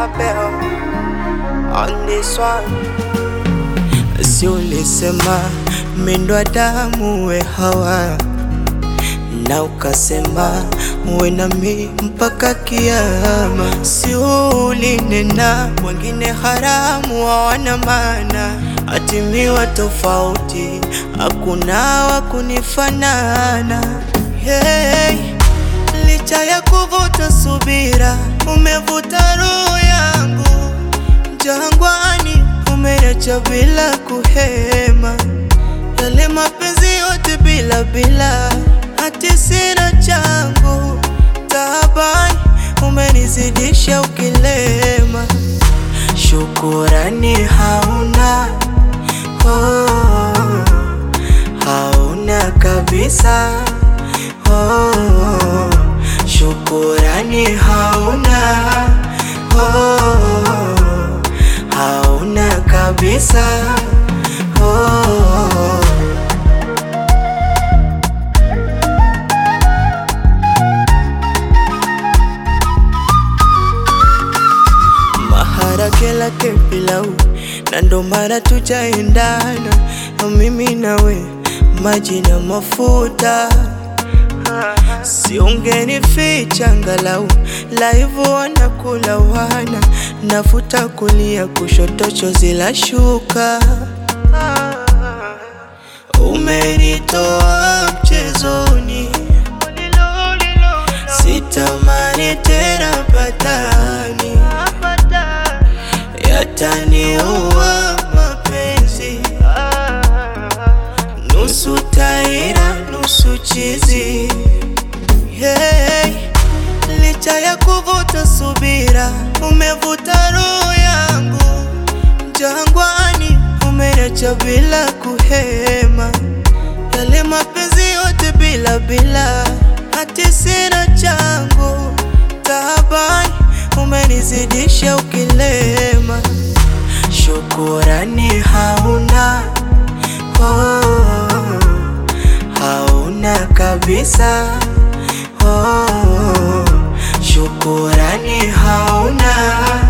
Abel on this one. Si ulisema mindwa damu we Hawa, na ukasema uwe nami mpaka kiama. Si ulinena wengine haramu hawana maana, atimiwa tofauti, hakuna wa kunifanana. Hey, licha ya kuvuta subira, umevuta roho yangu jangwani, umeacha bila kuhema, yale mapenzi yote bila bila, hati sina changu taabani, umenizidisha ukilema, shukurani hauna oh, hauna kabisa oh, shukurani hauna oh, hauna kabisa oh. Maharage lake pilau na ndo maana tujaendana mimi nawe maji na mafuta siungenificha angalau laivu wanakula wana nafuta kulia kushoto chozi la shuka umenitoa mchezoni sitamani tena patani yataniua mapenzi nusu taira nusu chizi hey, licha ya kuvuta subira umevuta roho yangu jangwani umeacha bila kuhema yale mapenzi yote bila bila hati sina changu taabani umenizidisha ukilema shukurani hauna oh, hauna kabisa oh, shukurani hauna